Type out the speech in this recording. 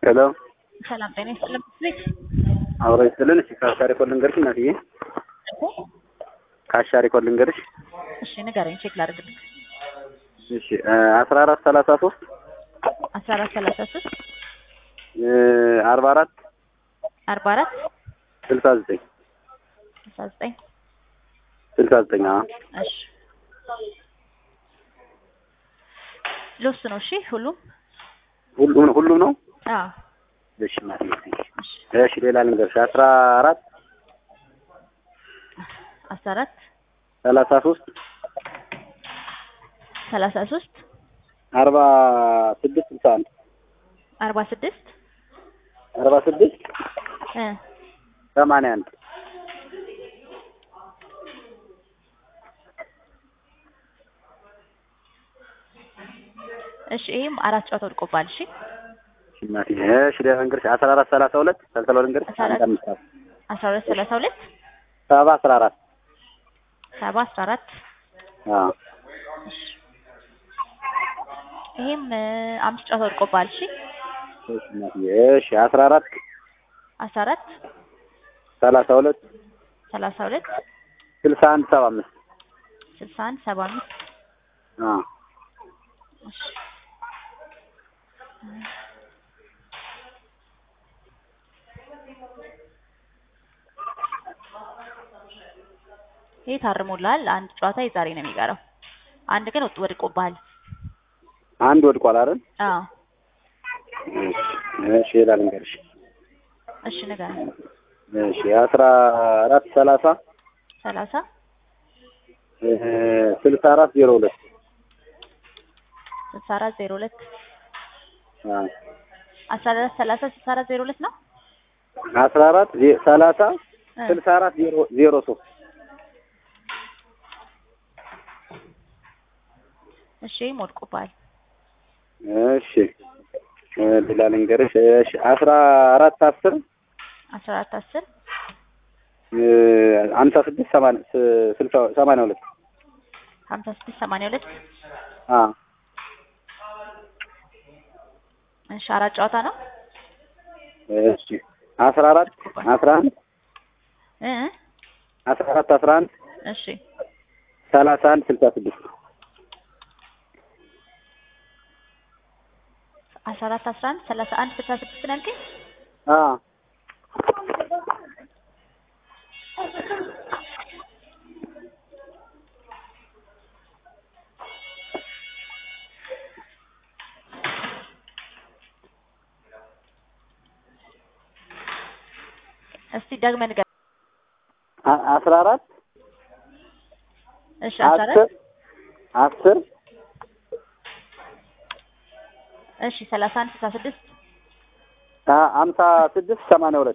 ሄሎ ሰላም ጤና ይስጥልን። ቤት አብሮ ይስጥልን። እሺ ከአሻሪ ኮድ ልንገርሽ እናትዬ፣ ከአሻሪ ኮድ ልንገርሽ። እሺ ንገረኝ፣ ቼክ ላድርግልኝ። እሺ አስራ አራት ሰላሳ ሶስት አስራ አራት ሰላሳ ሶስት አርባ አራት አርባ አራት ስልሳ ዘጠኝ ስልሳ ዘጠኝ ስልሳ ዘጠኝ አዎ እሺ ልውስጥ ነው። እሺ ሁሉም ሁሉም ሁሉም ነው። አዎ እሺ እናትዬ፣ እሺ ሌላ ልንገርሽ አስራ አራት አስራ አራት ሰላሳ ሶስት ሰላሳ ሶስት አርባ ስድስት ስልሳ አንድ አርባ ስድስት አርባ ስድስት እ ሰማንያ አንድ እሺ ይሄም አራት ጨዋታ ወድቆባል። እሺ እሺ እናትዬ፣ እሺ ሌላ ልንገርሽ አስራ አራት ሰላሳ ሁለት ሰልሰሎ ልንገርሽ አስራ አራት አንድ አምስት አራት አስራ ሁለት ሰላሳ ሁለት ሰባ አስራ አራት ሰባ አስራ አራት አዎ እሺ ይሄም እ አምስት ጨዋታ ወድቆባል። እሺ እሺ እናትዬ፣ እሺ አስራ አራት አስራ አራት ሰላሳ ሁለት ሰላሳ ሁለት ስልሳ አንድ ሰባ አምስት ስልሳ አንድ ሰባ አምስት አዎ እሺ ይሄ ታርሞልሃል። አንድ ጨዋታ የዛሬ ነው የሚቀረው። አንድ ግን ወጥ ወድቆብሃል። አንድ ወድቋል አይደል? አዎ እሺ እሺ ሌላ ልንገርሽ እሺ ንገረኝ። እሺ አስራ አራት ሰላሳ ሰላሳ እ ስልሳ አራት ዜሮ ሁለት ስልሳ አራት ዜሮ ሁለት አዎ አስራ አራት ሰላሳ ስልሳ አራት ዜሮ ሁለት ነው። አስራ አራት ዜ- ሰላሳ እ ስልሳ አራት ዜሮ ዜሮ ሶስት እሺ ይሄም ወድቆብሃል። እሺ እ ሌላ ልንገርሽ እሺ አስራ አራት አስር አስራ አራት አስር እ ሀምሳ ስድስት ሰማንያ ስ- ስልሳ ሰማንያ ሁለት ሀምሳ ስድስት ሰማንያ ሁለት አዎ እሺ አራት ጨዋታ ነው። እሺ አስራ አራት አስራ አንድ እ አስራ አራት አስራ አንድ እሺ ሰላሳ አንድ ስልሳ ስድስት አስራ አራት አስራ አንድ ሰላሳ አንድ ስልሳ ስድስት ነው ያልከኝ? አዎ እስቲ ደግመህ ንገረኝ። አ- አስራ አራት እሺ አስራ አስር አራት አስር እሺ ሰላሳ አንድ ስልሳ ስድስት አ- ሀምሳ ስድስት ሰማንያ ሁለት